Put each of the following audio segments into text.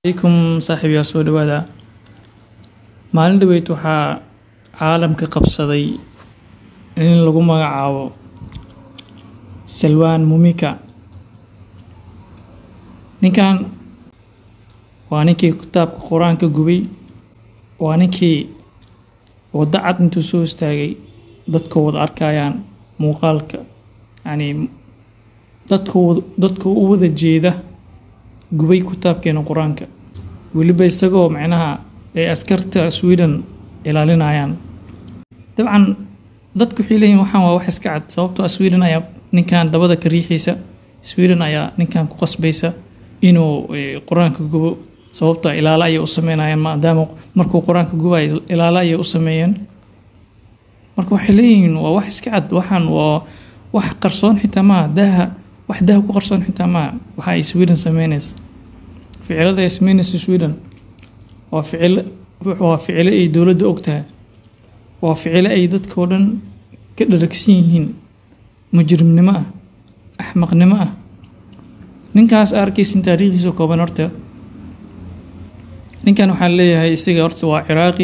alaykum saaxiibyaal soo dhawaada maalin dhaweyd waxaa caalamka qabsaday in lagu magacaabo salwaan mumika ninkan waa ninkii kitaabka qur-aanka gubay waa ninkii waddo cad intuu soo istaagay dadka wada arkayaan muuqaalka yacni dadka dadka u wada jeeda gubay kitaabkeena qur-aanka weliba isagoo macnaha ay askarta sweden ilaalinayaan dabcan dadku waxay leeyihin waxaan waa wax iska cad sababtoo ah sweden ayaa ninkan dabada ka riixaysa sweden ayaa ninkan ku qasbaysa inuu qur-aanka gubo sababtoo ilaalo ayay u sameynayaan maadaama markuu qur-aanka gubayo ilaalo ayay u sameeyeen marka waxay leeyihiin waa wax iska cad waxaan waa wax qarsoon xitaa maaha daaha wax daha ku qarsoon xitaa maaha waxa ay sweden sameynaysa ficilada ay sameynaysa sweden waa ficilo waa ficilo ay dowladda og tahay waa ficilo ay dadkao dhan ka dharagsan yihiin mujrimnimo ah axmaqnimo ah ninkaas arkaysin taariikhdiisa kooban horta ninkan waxaan leeyahay isaga horta waa ciraaqi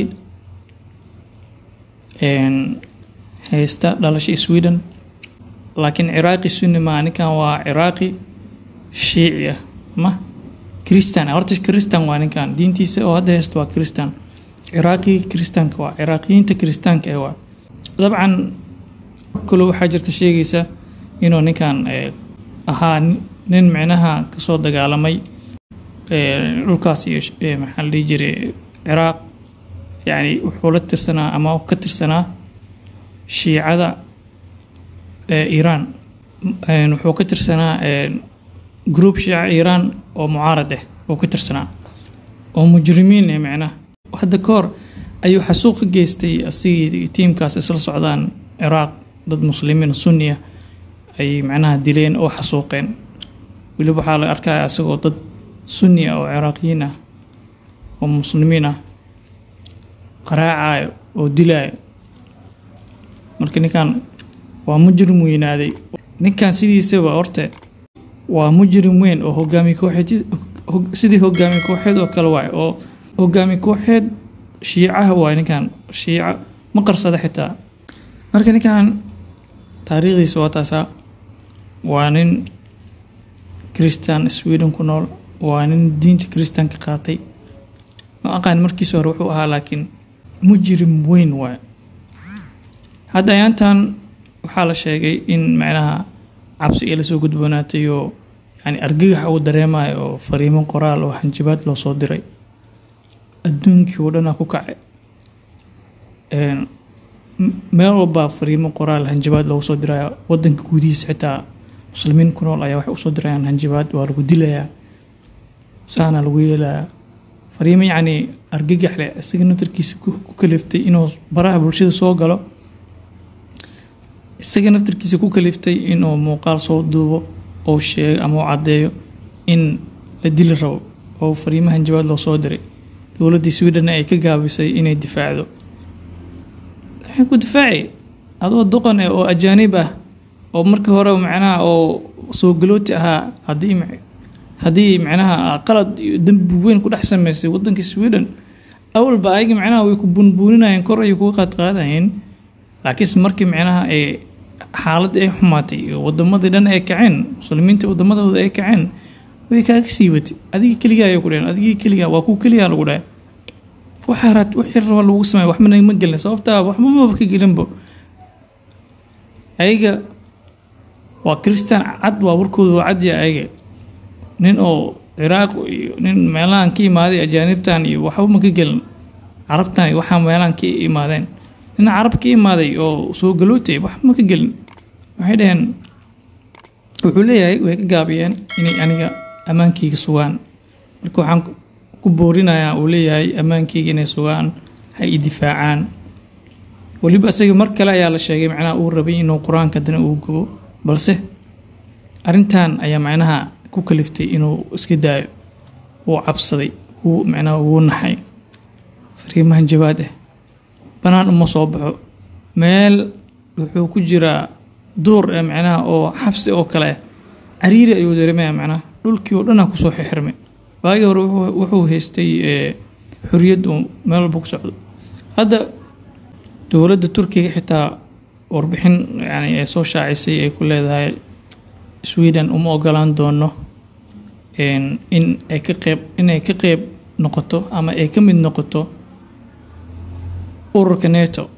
haysta dhalasha sweden laakiin ciraaqi sunni maa ninkan waa ciraaqi shiici ah ma christian horta christian waa ninkan diintiisa oo hadda haysta waa christian ciraaqi christianka waa ciraaqiyiinta christianka ee waa dabcan kalo waxaa jirta sheegaysa inuu ninkan ahaa nin micnaha kasoo dagaalamay dhulkaas iyo maxaa la dhihi jiray ciraaq yacni wuxuu la tirsanaa ama ka tirsanaa shiicada iiraan wuxuu ka tirsanaa group shiica iiraan oo mucaarad ah oo ka tirsanaa oo mujrimiin eh micnaha hadda ka hor ayuu xasuuq ka geystay asigii tiimkaas isla socdaan ciraaq dad muslimiin sunni ah ay macnaha dileen oo xasuuqeen weliba waxaa la arkaya isagoo dad sunni ah oo ciraaqiyiin ah oo muslimiin ah qaraacayo oo dilaayo marka ninkan waa mujrim weynaaday ninkan sidiisaba horte waa mujrim weyn oo hogaami kooxeed sidii hogaami kooxeed oo kale waay oo hogaami kooxeed shiicaha waay ninkan shiica ma qarsada xitaa marka ninkan taariikhdiisa waa taasaa waa nin christian sweden ku nool waa nin diinta christianka qaatay ma aqaan markiisa hore wuxuu ahaa laakiin mujrim weyn waay hadda ayaantan waxaa la sheegay in macnaha cabsi ay lasoo gudboonaatay oo yani argagax uu dareemayo oo fariimo qoraal oo hanjabaad loo soo diray adduunkii oo dhanaa ku kacay meel walbaa fariimo qoraal hanjabaad loogu soo diraya wadanka gudihiisa xitaa muslimiin ku nool ayaa waxay usoo dirayaan hanjabaad waa lagu dilayaa saana lagu yeelayaa fariimo yacni argagax leh isaga naftarkiisa ku kaliftay inuu baraha bulshada soo galo isaga naftarkiisa ku kaliftay inuu muuqaal soo duubo ou sheego ama u caddeeyo in la dili rabo oo fariimo hanjabaad loo soo diray dowladdii sweden ay ka gaabisay inay difaacdo waxay ku difaaci adoo doqon eh oo ajaanib ah oo markii hore macnaha oo soo galooti ahaa haddii haddii macnaha qalad iyo dembi weyn ku dhex sameysay waddanka sweden awalba ayaga macnaha way ku buunbuuninayeen kor ayay kuga qaadqaadayeen laakiinse markii macnaha ee xaaladda ay xumaatay iyo wadamadii dhan ay kaceen muslimiinta wadamadooda ay kaceen way kaaga sii watay adigii keligaa ayay ku dheheen adigii keligaa waa kuwa keligaa lagu dhahay waxaa raad wixii raba lagu sameeya waxba nagama gelin sababtaa waxba maba ka gelinbo ayaga waa christian cad waa warkooda waa cadya ayaga nin oo ciraaq iyo nin meelahan ka imaaday ajaanibtan iyo waxba ma ka gelin carabtan iyo waxaa meelahan ka imaadeen nin carab ka imaaday oo soo galootay waxba ma ka gelin waxay dhaheen wuxuu leeyahay way ka gaabiyeen inay aniga ammaankeyga sugaan marka waxaan ku boorinayaa uu leeyahay ammaankeyga inay sugaan ha i difaacaan weliba isaga mar kale ayaa la sheegay macnaha uu rabay inuu qur-aanka dana uu gubo balse arrintan ayaa macnaha ku kaliftay inuu iska daayo wuu cabsaday wuu macnaha wuu naxay fariimahan jawaad ah banaan uma soo baxo meel wuxuu ku jiraa duur ee macnaha oo xabsi oo kale ah cariiri ayuu dareemaya macnaha dhulkii oo dhanaa kusoo xixirmay waagii hore wuxuu haystay xoriyad uu meel walba ku socdo hadda dowladda turkiga xitaa warbixin yani ee soo shaacisay ay ku leedahay sweden uma ogolaan doono in ay ka qeyb inay ka qeyb noqoto ama ay ka mid noqoto ururka neto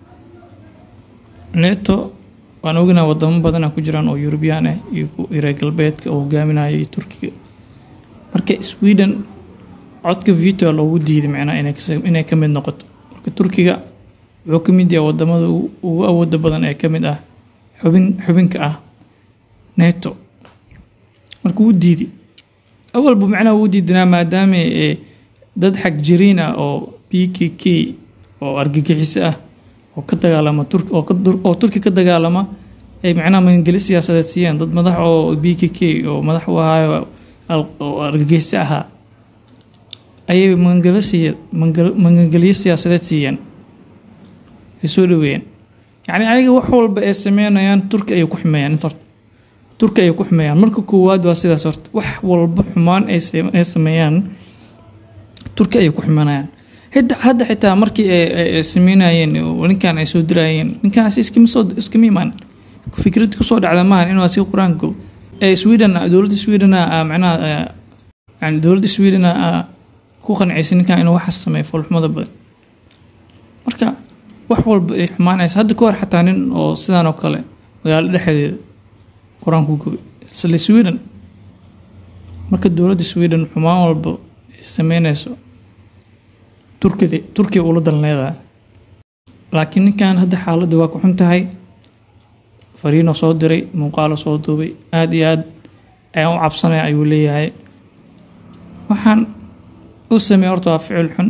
neto waan ognaa wadamo badana ku jiraan oo eurubiyaan ah iyo reer galbeedka oo hogaaminayo turkiga marka sweden codka vito loogu diiday macnaha inay ka mid noqoto marka turkiga wuxuu ka mid yahay wadamada ugu awooda badan ee ka mid ah xubin xubinka ah neto marka wuu diiday awalba macnaha wuu diidanaa maadaama dad xag jiriin ah oo b k k oo argagixiso ah oo ka dagaalama oo turki ka dagaalama ay macnaha magangeli siyaasadeed siiyeen dad madax oo b k k oo madax u ahaayo oo argagixiso ahaa ayay magangelo siiye magangelyo siyaasadeed siiyeen ay soo dhaweeyeen yacni ayaga wax walba ay sameynayaan turki ayay ku xumeeyaan inta horta turki ayay ku xumeeyaan marka koowaad waa sidaas horta wax walba xumaan ay sameeyaan turki ayay ku xumanayaan hadda xitaa markii ay sameynayeen ninkan ay soo dirayeen ninkaasi iskama soo iskama imaan fikrad kusoo dhacda maahan inuu asi qur-aanka sweden dowladda sweden macnaha yani dowladda sweden ku qancaysa ninkan inuu waxaas sameeyo foolxumada badan marka wax walba ay xumaanaysa hadda ka hor xataa nin oo sidaan oo kale magaalo dhexdeeda qur-aanku gubay isla sweden marka dowladda sweden xumaan walba ay sameynayso turkida turkiya ula dan leedahay laakiin ninkan hadda xaaladda waa ku xun tahay fariino soo diray muuqaalo soo duubay aada iyo aad ayaan u cabsanaya ayuu leeyahay waxaan u sameey horta waa ficil xun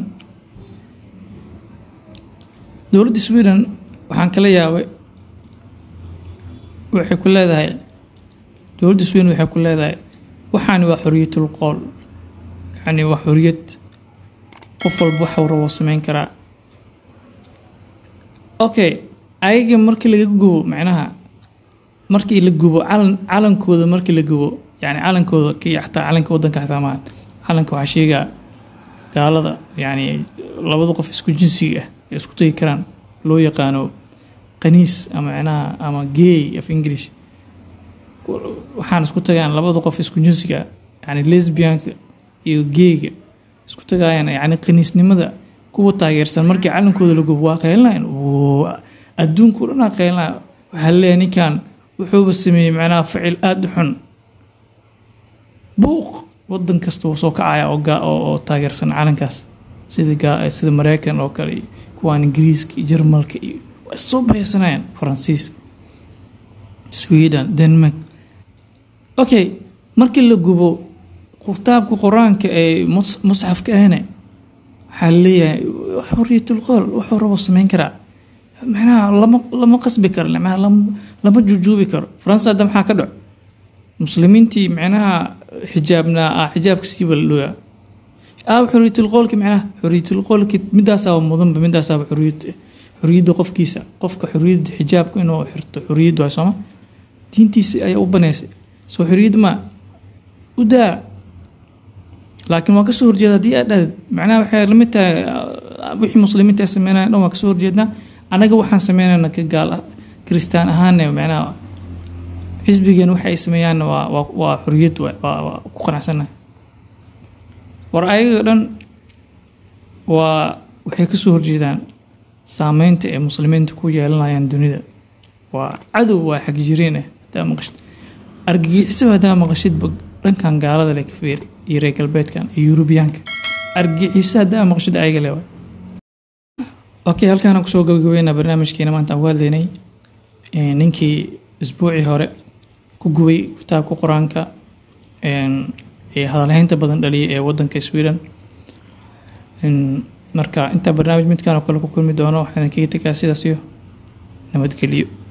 dowladda sweden waxaan kala yaabay waxay ku leedahay dowladda sweden waxay ku leedahay waxaani waa xoriyatul qool yacni waa xoriyad qof walba waxuu rabo sameyn karaa okay ayaga markii laga gubo macnaha markii la gubo calan calankooda markii la gubo yani calankooda kii xataa calanka wadanka xataa maahan calanka waxaa sheegaa gaalada yani labada qof isku jinsiga ah ee isku tagi karaan loo yaqaano qaniis ama macnaha ama gay of english waxaan isku tagaan labada qof isku jinsiga ah yani lesbianka iyo geyga isku tagaayaan yani qaniisnimada kuwa taageersan markii calankooda la gubo waa qeylinayan adduunku dhanaa qeylinayo waxaa leeyahay ninkan wuxuuba sameeyey macnaha ficil aada u xun buuq wadan kasta wuu soo kacaya oo taageersan calankaas sida sida mareykan oo kale iyo kuwaan ingiriiska iyo jarmalka iyo waa issoo baysanayaan faransiiska sweden denmark okay markii la gubo kitaabka qur-aanka ee musxafka ahne waxaa leeyahay xoriyatul qool wuxuu rabo sameyn karaa macnaha lama lama qasbi karo macnaha lama jujuubi karo faransa hadda maxaa ka dhaco muslimiintii macnaha xijaabnaa ah xijaabka siiba la dhooyaa aaw xoriyatul qoolki macnaha xoriyatul qoolki midaasaaba mudanba midaasaaba xoriyad xoriyadda qofkiisa qofka xoriyadda xijaabka inuu xirto xoriyad waay sooma diintiisa ayaa u baneysay soo xoriyad maa u daa laakiin waa kasoo horjeeda haddii aad dhahdeed macnaha waxay lamid tahay wixii muslimiinta ay sameynaya dhan waa kasoo horjeednaa anaga waxaan sameynayna ka gaal kiristaan ahaanne macnaha xisbigeen waxa ay sameeyaanna waa waa waa xoriyad waay waa waa ku qanacsannahay war ayaga dhan waa waxay kasoo horjeedaan saameynta ay muslimiinta ku yeelanayaan dunida waa cadow waa xagjiriin ah haddaa maqashid argagixisaba haddaa maqashidba dhankan gaalada le ka feeri iyo reer galbeedkan iyo yurubiyaanka argagixiso haddaa maqashid ayaga le waay okay halkaana kusoo gabagabeynaa barnaamijkeena maanta aan ku hadlaynay ninkii isbuucii hore ku gubay kitaabka qur-aanka ee hadalhaynta badan dhaliyay ee wadanka sweden marka intaa barnaamij midkaan oo kale ku kulmi doono waxaan kaga tegaa sidaas iyo nabadgelyo